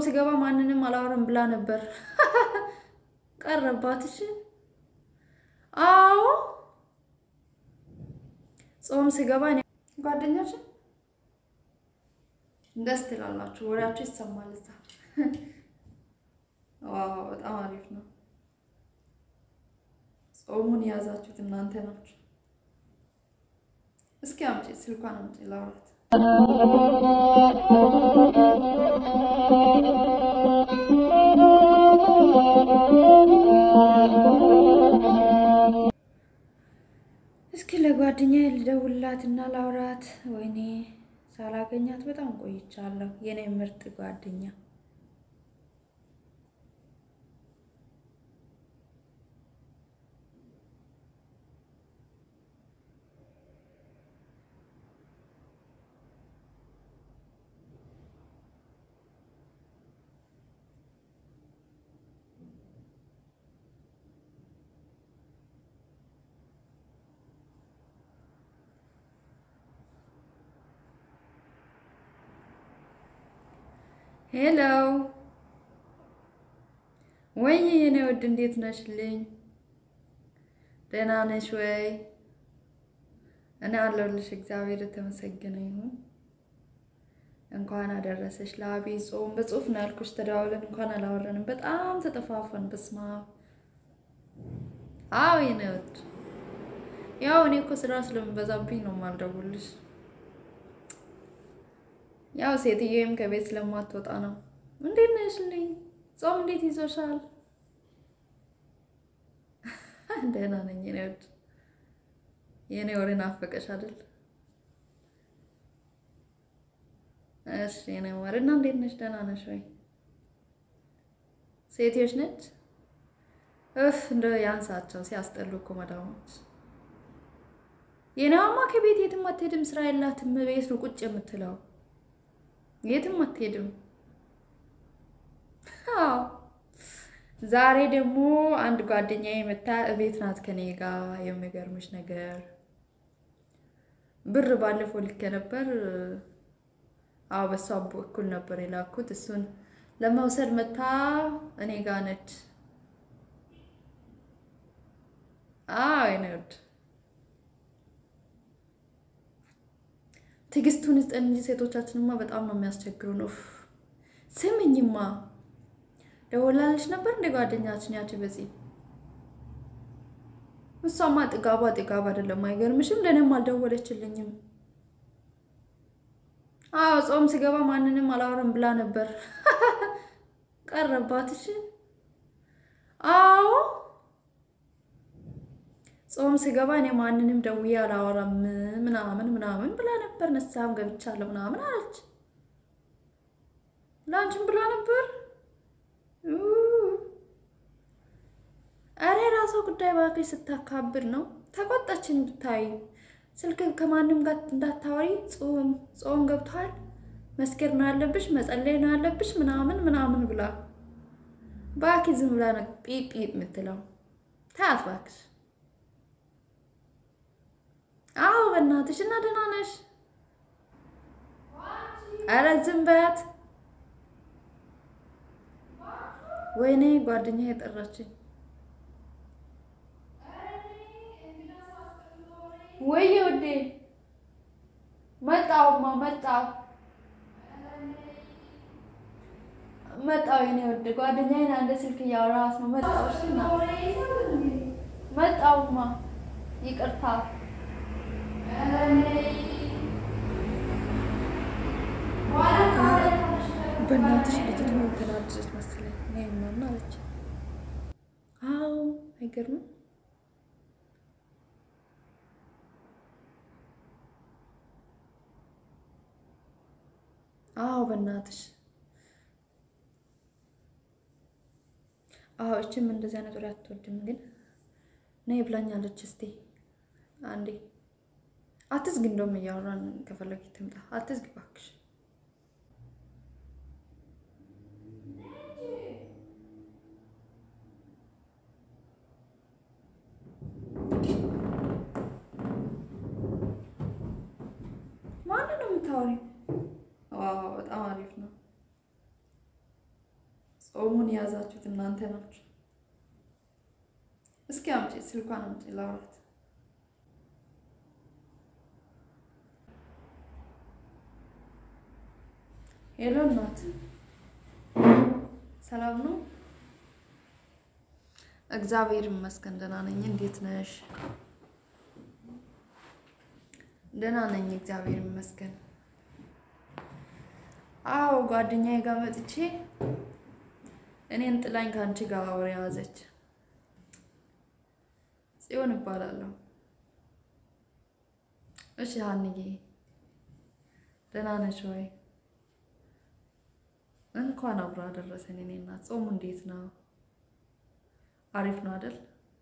ስገባ ማንንም አላወራም ብላ ነበር። ቀረባት። እሺ አዎ ጾም ስገባ እኔ ጓደኛችን ደስ ትላላችሁ፣ ወሬያችሁ ይሰማል እዛ። ዋው በጣም አሪፍ ነው። ጾሙን የያዛችሁት እናንተ ናችሁ። እስኪ አምጪ፣ ስልኳን አምጪ ላውራት። እስኪ ለጓደኛዬ ልደውልላትና ላውራት። ወይኔ ሳላገኛት በጣም ቆይቻለሁ። የኔ ምርጥ ጓደኛ ሄሎ ወይ የኔ ውድ እንዴት ነሽልኝ? ደህና ነሽ ወይ? እኔ አለሁልሽ። እግዚአብሔር የተመሰገነ ይሁን። እንኳን አደረሰሽ ለዐቢይ ጾም። በጽሁፍ ነው ያልኩሽ፣ ተደዋውለን እንኳን አላወራንም። በጣም ተጠፋፈን። በስመ አብ። አዎ የኔ ውድ፣ ያው እኔ እኮ ስራ ስለምበዛብኝ ነው የማልደውልሽ። ያው ሴትዬም ከቤት ስለማትወጣ ነው። እንዴት ነሽልኝ? ጾም እንዴት ይዞሻል? ደህና ነኝ የኔ ውድ። የኔ ወሬ ናፈቀሽ አይደል? እሺ የኔ ወሬ እና እንዴት ነሽ? ደህና ነሽ ወይ? ሴትዮሽ ነች? እፍ እንደ ያንሳቸው ሲያስጠሉ እኮ መዳሞች። የኔዋማ ከቤት የትም አትሄድም፣ ስራ የላትም። ቤት ነው ቁጭ የምትለው የትም አትሄድም። አዎ ዛሬ ደግሞ አንድ ጓደኛዬ መታ እቤት ናት ከኔ ጋር። የሚገርምሽ ነገር ብር ባለፈው ልኬ ነበር። አዎ በሷ በኩል ነበር የላኩት። እሱን ለመውሰድ መታ እኔ ጋር ነች። አዎ የኔ ውድ ትዕግስቱን ይስጠን እንጂ ሴቶቻችንማ በጣም ነው የሚያስቸግሩን። ኡፍ ስምኝማ ደወላለች ነበር እንደ ጓደኛችን ያቺ በዚህ እሷማ ጥጋቧ ጥጋብ አይደለም። አይገርምሽም? ለእኔም አልደወለችልኝም። አዎ ጾም ስገባ ማንንም አላወራም ብላ ነበር። ቀረባት። እሺ አዎ ጾም ስገባ እኔ ማንንም ደውዬ አላወራም ምናምን ምናምን ብላ ነበር። ንስሐም ገብቻለሁ ምናምን አለች። ላንቺም ብላ ነበር። አረ የራሷ ጉዳይ እባክሽ፣ ስታካብር ነው። ተቆጣችን ብታይ። ስልክ ከማንም ጋር እንዳታወሪ፣ ጾም ጾም ገብቷል፣ መስገድ ነው ያለብሽ፣ መጸለይ ነው ያለብሽ ምናምን ምናምን ብላ እባክሽ፣ ዝም ብላ ነው ጲጥ ጲጥ የምትለው። ታያት እባክሽ። አዎ በእናትሽ እና ደህና ነሽ? ኧረ ዝም በያት። ወይኔ ጓደኛ የጠራችኝ። ወይዬ ውዴ መጣሁማ መጣሁ መጣሁ የኔ ውድ ጓደኛዬን አንድ ስልክ እያወራኋት ነው። መጣሁ እሺ እና መጣሁማ ይቅርታ በእናትሽ ልጅቱ ተናደደች መሰለኝ። እኔ ምናምን አለች። አዎ አይገርምም። አዎ በእናትሽ አዎ እችም እንደዚህ አይነት ወሬ አትወድም፣ ግን ነይ ብላኛለች። እስቲ አንዴ አትዝግ፣ እንደውም እያወራን ከፈለግ ትምጣ። አትዝግ እባክሽ። ማንን ነው የምታወሪው? ዋው በጣም አሪፍ ነው። ጾሙን የያዛችሁት እናንተ ናችሁ። እስኪ አምጪ፣ ስልኳን አምጪ ላውራት። ሄሎ እናት፣ ሰላም ነው? እግዚአብሔር ይመስገን ደህና ነኝ። እንዴት ነሽ? ደህና ነኝ፣ እግዚአብሔር ይመስገን። አዎ ጓደኛዬ ጋር መጥቼ እኔን ጥላኝ ከአንቺ ጋር አውሬ ያዘች። ጽዮን እባላለሁ። እሺ ሀንዬ ደህና ነሽ ወይ? እንኳን አብሮ አደረሰን። እኔ እናት ጾሙ እንዴት ነው? አሪፍ ነው አይደል?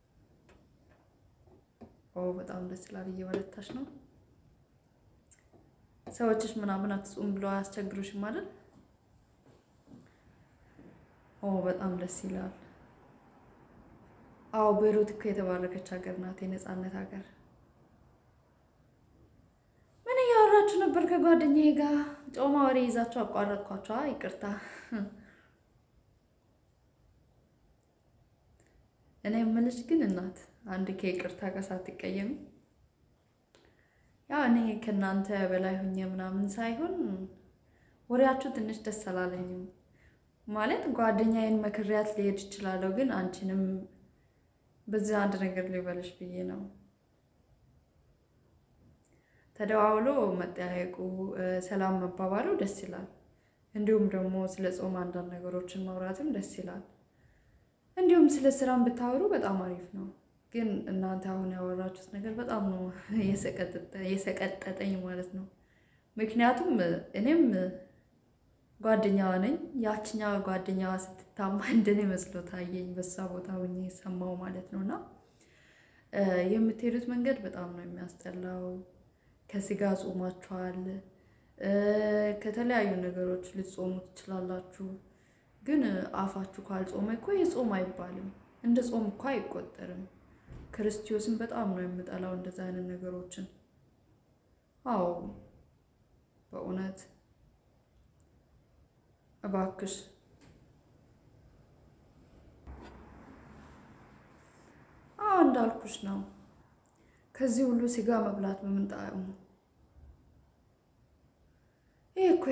ኦ በጣም ደስ ይላል። እየበረታሽ ነው። ሰዎችሽ ምናምን አትጹም ብሎ አያስቸግሩሽም አይደል? ኦ በጣም ደስ ይላል። አዎ ቤይሩት እኮ የተባረከች ሀገር ናት፣ የነፃነት ሀገር። ምን እያወራችሁ ነበር ከጓደኛዬ ጋር? ጮማ ወሬ ይዛችሁ አቋረጥኳቸዋ። ይቅርታ። እኔ የምልሽ ግን እናት አንድ ከይቅርታ ጋር ሳትቀየሚ ያው እኔ ከእናንተ በላይ ሁኜ ምናምን ሳይሆን ወሬያችሁ ትንሽ ደስ አላለኝም። ማለት ጓደኛዬን መክሪያት ሊሄድ ይችላለሁ፣ ግን አንቺንም በዚህ አንድ ነገር ሊበልሽ ብዬ ነው። ተደዋውሎ መጠያየቁ፣ ሰላም መባባሉ ደስ ይላል። እንዲሁም ደግሞ ስለ ጾም አንዳንድ ነገሮችን ማውራትም ደስ ይላል። እንዲሁም ስለ ስራም ብታወሩ በጣም አሪፍ ነው። ግን እናንተ አሁን ያወራችሁት ነገር በጣም ነው የሰቀጠጠኝ ማለት ነው። ምክንያቱም እኔም ጓደኛዋ ነኝ። ያችኛዋ ጓደኛዋ ስትታማ እንደኔ መስሎ ታየኝ፣ በሷ ቦታ ሆኜ ሰማው ማለት ነው። እና የምትሄዱት መንገድ በጣም ነው የሚያስጠላው። ከስጋ ጾማችኋል፣ ከተለያዩ ነገሮች ልትጾሙ ትችላላችሁ። ግን አፋችሁ ካልጾመ እኮ የጾም አይባልም፣ እንደ ጾም እኮ አይቆጠርም። ክርስቶስን በጣም ነው የምጠላው እንደዛ አይነት ነገሮችን። አዎ በእውነት እባክሽ አዎ እንዳልኩሽ ነው። ከዚህ ሁሉ ስጋ መብላት በምን ጣዕሙ? ይህ እኮ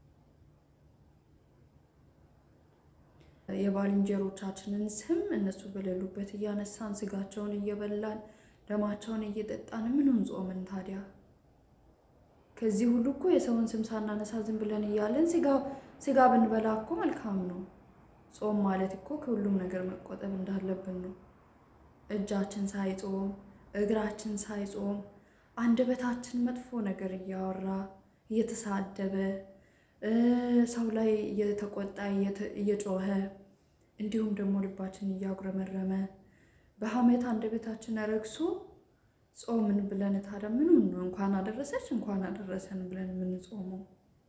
የባልንጀሮቻችንን ስም እነሱ በሌሉበት እያነሳን ስጋቸውን እየበላን ደማቸውን እየጠጣን ምኑን ጾምን ታዲያ? ከዚህ ሁሉ እኮ የሰውን ስም ሳናነሳ ዝም ብለን እያለን ስጋ ብንበላ እኮ መልካም ነው። ጾም ማለት እኮ ከሁሉም ነገር መቆጠብ እንዳለብን ነው። እጃችን ሳይጾም እግራችን ሳይጾም አንደበታችን መጥፎ ነገር እያወራ እየተሳደበ ሰው ላይ እየተቆጣ እየጮኸ እንዲሁም ደግሞ ልባችን እያጉረመረመ በሐሜት አንደበታችን ረግሶ ጾምን ብለን ታዲያ ምኑን ነው እንኳን አደረሰች እንኳን አደረሰን ብለን የምንጾመው?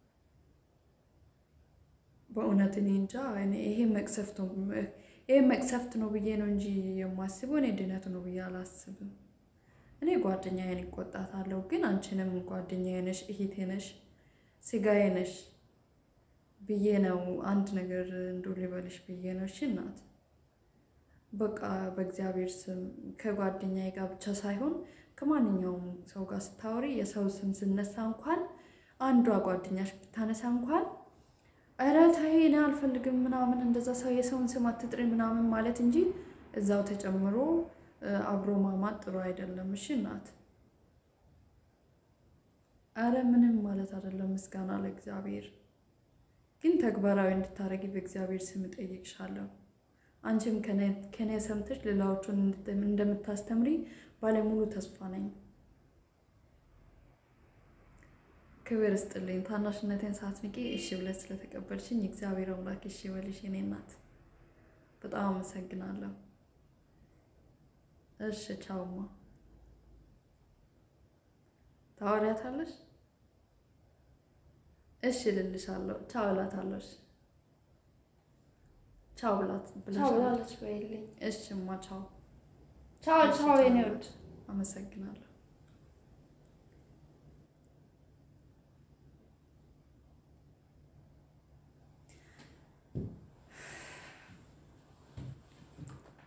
በእውነት እኔ እንጃ። ይሄ መቅሰፍት ነው ይሄ መቅሰፍት ነው ብዬ ነው እንጂ የማስበው እኔ ድነት ነው ብዬ አላስብም። እኔ ጓደኛዬን ይቆጣታለሁ፣ ግን አንቺንም ጓደኛዬ ነሽ፣ እህቴ ነሽ፣ ስጋዬ ነሽ ብዬ ነው አንድ ነገር እንዶ ሊበልሽ ብዬ ነው። እሺ እናት፣ በቃ በእግዚአብሔር ስም ከጓደኛዬ ጋር ብቻ ሳይሆን ከማንኛውም ሰው ጋር ስታወሪ የሰው ስም ስነሳ እንኳን አንዷ ጓደኛሽ ብታነሳ እንኳን ኧረ ተይ እኔ አልፈልግም ምናምን እንደዛ ሰው የሰውን ስም አትጥሪ ምናምን ማለት እንጂ እዛው ተጨምሮ አብሮ ማማት ጥሩ አይደለም። እሺ እናት፣ ኧረ ምንም ማለት አይደለም። ምስጋና ለእግዚአብሔር ግን ተግባራዊ እንድታደርጊ በእግዚአብሔር ስም እጠይቅሻለሁ። አንቺም ከኔ ሰምተሽ ሌላዎቹን እንደምታስተምሪ ባለሙሉ ተስፋ ነኝ። ክብር እስጥልኝ። ታናሽነቴን ሳትንቂ እሺ ብለሽ ስለተቀበልሽኝ እግዚአብሔር አምላክ እሺ በልሽ የኔ እናት። በጣም አመሰግናለሁ። እሺ ቻውማ። ታወሪያታለሽ? እሺ ልልሻለሁ። ቻው እላታለሁ። ቻው ብላት ቻው ብላለች በይልኝ። እሺማ ቻው ቻው ቻው የኔ ውድ አመሰግናለሁ።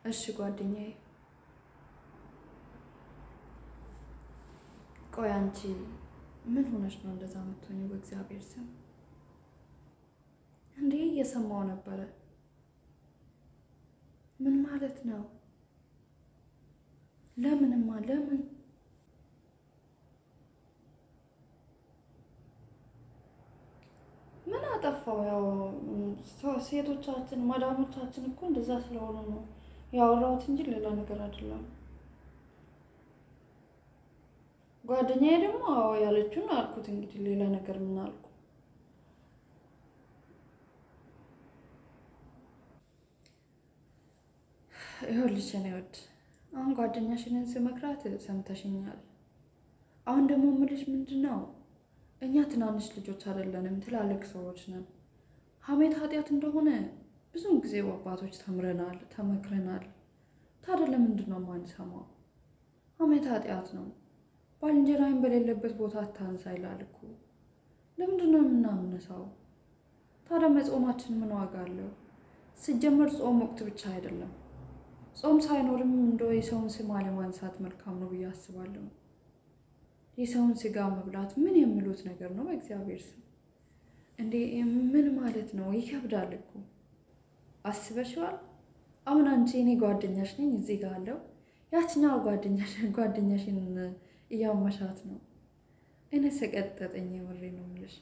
እሺ ጓደኛዬ፣ ቆይ አንቺ ምን ሆነሽ ነው እንደዛ የምትሆኚው? በእግዚአብሔር ስም እንዴ! እየሰማው ነበረ። ምን ማለት ነው? ለምንማ ለምን ምን አጠፋው? ያው ሴቶቻችን ማዳሞቻችን እኮ እንደዛ ስለሆኑ ነው ያወራሁት እንጂ ሌላ ነገር አይደለም። ጓደኛዬ ደግሞ አዎ ያለችውን አልኩት። እንግዲህ ሌላ ነገር ምን አልኩ? ይኸውልሽ የእኔ ውድ አሁን ጓደኛሽንን ስመክራት ሰምተሽኛል። አሁን ደግሞ የምልሽ ምንድን ነው እኛ ትናንሽ ልጆች አይደለንም፣ ትላልቅ ሰዎች ነን። ሐሜት ኃጢአት እንደሆነ ብዙም ጊዜ በአባቶች ተምረናል፣ ተመክረናል። ታዲያ ለምንድን ነው የማንሰማው? ሐሜት ኃጢአት ነው። ባልንጀራይን በሌለበት ቦታ አታንሳ ይላል እኮ። ለምንድን ነው የምናምነሳው? ታዲያ መጾማችን ምን ዋጋ አለው? ሲጀመር ጾም ወቅት ብቻ አይደለም። ጾም ሳይኖርም እንደ የሰውን ስም አለማንሳት መልካም ነው ብዬ አስባለሁ። የሰውን ስጋ መብላት ምን የሚሉት ነገር ነው? በእግዚአብሔር ስም እንዴ! ምን ማለት ነው? ይከብዳል እኮ አስበሽዋል? አሁን አንቺ እኔ ጓደኛሽ ነኝ እዚህ ጋር አለው ያችኛው ጓደኛሽን እያመሻት ነው። እኔ ሰቀጠጠኝ። የምሬ ነው የምልሽ።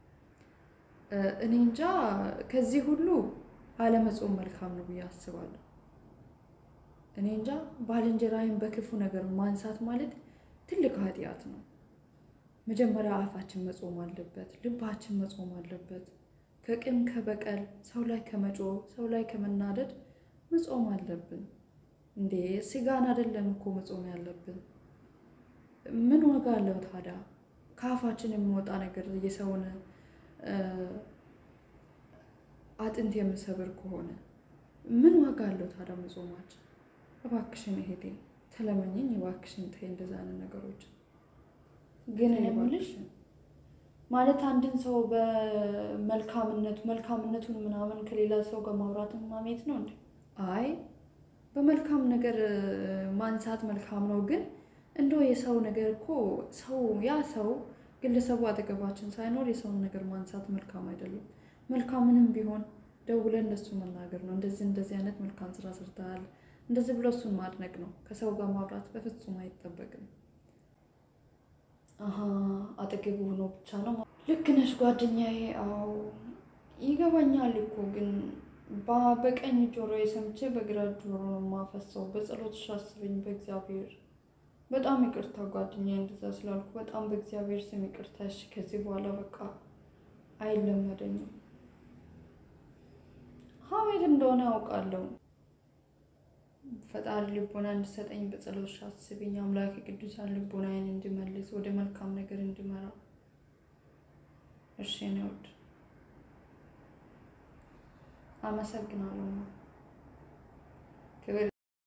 እኔ እንጃ ከዚህ ሁሉ አለመጾም መልካም ነው ብዬ አስባለሁ። እኔ እንጃ ባልንጀራዬን በክፉ ነገር ማንሳት ማለት ትልቅ ኃጢአት ነው። መጀመሪያ አፋችን መጾም አለበት፣ ልባችን መጾም አለበት። ከቂም ከበቀል፣ ሰው ላይ ከመጮህ፣ ሰው ላይ ከመናደድ መጾም አለብን። እንዴ ስጋን አይደለም እኮ መጾም ያለብን። ምን ዋጋ አለው ታዲያ? ከአፋችን የሚወጣ ነገር የሰውን አጥንት የምሰብር ከሆነ ምን ዋጋ አለው ታዲያ መጾማችን? እባክሽን እሄዴ ተለመኘኝ፣ እባክሽን ተይ እንደዛ አይነት ነገሮች። ግን እኔ እባክሽን ማለት አንድን ሰው በመልካምነቱ መልካምነቱን ምናምን ከሌላ ሰው ጋር ማውራት ማሜት ነው እንዴ? አይ በመልካም ነገር ማንሳት መልካም ነው። ግን እንደው የሰው ነገር እኮ ሰው ያ ሰው ግለሰቡ አጠገባችን ሳይኖር የሰውን ነገር ማንሳት መልካም አይደለም። መልካምንም ቢሆን ደውለን እንደሱ መናገር ነው። እንደዚህ እንደዚህ አይነት መልካም ስራ ሰርተሃል እንደዚህ ብሎ እሱን ማድነቅ ነው። ከሰው ጋር ማውራት በፍጹም አይጠበቅም። አሀ አጠገቡ ሆኖ ብቻ ነው። ልክ ነሽ ጓደኛዬ። አዎ ይገባኛል እኮ ግን በቀኝ ጆሮ የሰምቼ በግራ ጆሮ ነው የማፈሰው። በጸሎትሽ አስበኝ በእግዚአብሔር። በጣም ይቅርታ ጓደኛዬ፣ እንደዛ ስላልኩ በጣም በእግዚአብሔር ስም ይቅርታ። እሺ ከዚህ በኋላ በቃ አይለመደኝም። ሐሜት እንደሆነ ያውቃለሁ። ፈጣሪ ልቦና እንድሰጠኝ በጸሎትሽ አስብኝ። አምላክ ቅዱሳን ልቦናዬን እንድመልስ ወደ መልካም ነገር እንድመራ። እሺ እኔ ውድ አመሰግናለሁ። ክብር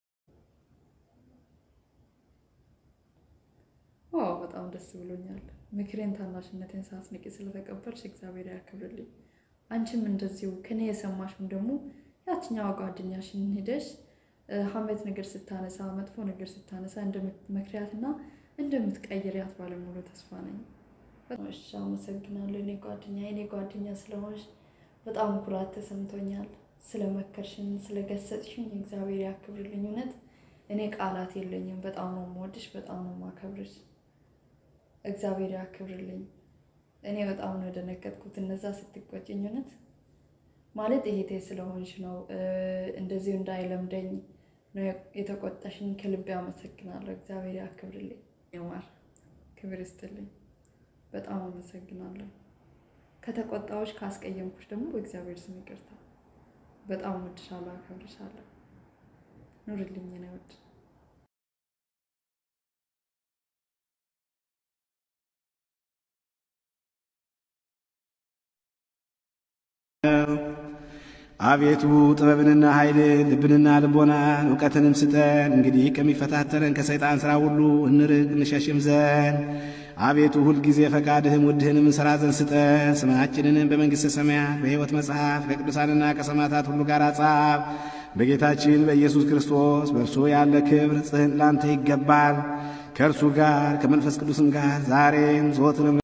ዋው፣ በጣም ደስ ብሎኛል። ምክሬን ታናሽነቴን ሳትንቂ ስለተቀበልሽ እግዚአብሔር ያክብርልኝ። አንቺም እንደዚሁ ከኔ የሰማሽውን ደግሞ ያችኛዋ ጓደኛሽን ሄደሽ ሐሜት ነገር ስታነሳ መጥፎ ነገር ስታነሳ እንደምትመክሪያት እና እንደምትቀይሪያት ባለሙሉ ተስፋ ነኝ። እሺ አመሰግናለሁ። እኔ ጓደኛ እኔ ጓደኛ ስለሆንሽ በጣም ኩራት ተሰምቶኛል። ስለመከርሽኝ፣ ስለገሰጥሽኝ እግዚአብሔር ያክብርልኝ። እውነት እኔ ቃላት የለኝም። በጣም ነው የምወድሽ፣ በጣም ነው የማከብርሽ። እግዚአብሔር ያክብርልኝ። እኔ በጣም ነው የደነገጥኩት እነዛ ስትቆጭኝ። እውነት ማለት እህቴ ስለሆንሽ ነው እንደዚሁ እንዳይለምደኝ ነው የተቆጣሽኝ። ከልቤ አመሰግናለሁ። እግዚአብሔር ያክብርልኝ። ይማር ክብር ይስጥልኝ። በጣም አመሰግናለሁ። ከተቆጣዎች ካስቀየምኩሽ ደግሞ በእግዚአብሔር ስም ይቅርታ። በጣም እወድሻለሁ፣ አከብርሻለሁ። ኑርልኝ ነው ውድ አቤቱ ጥበብንና ኃይልን ልብንና ልቦናን እውቀትንም ስጠን። እንግዲህ ከሚፈታተረን ከሰይጣን ሥራ ሁሉ እንርቅ እንሸሽም ዘንድ አቤቱ ሁልጊዜ ፈቃድህም ውድህንም እንሠራ ዘንድ ስጠን። ስማችንንም በመንግሥተ ሰማያት በሕይወት መጽሐፍ ከቅዱሳንና ከሰማዕታት ሁሉ ጋር ጻፍ። በጌታችን በኢየሱስ ክርስቶስ በእርሱ ያለ ክብር ጽህን ላንተ ይገባል። ከእርሱ ጋር ከመንፈስ ቅዱስም ጋር ዛሬም ዘወትርም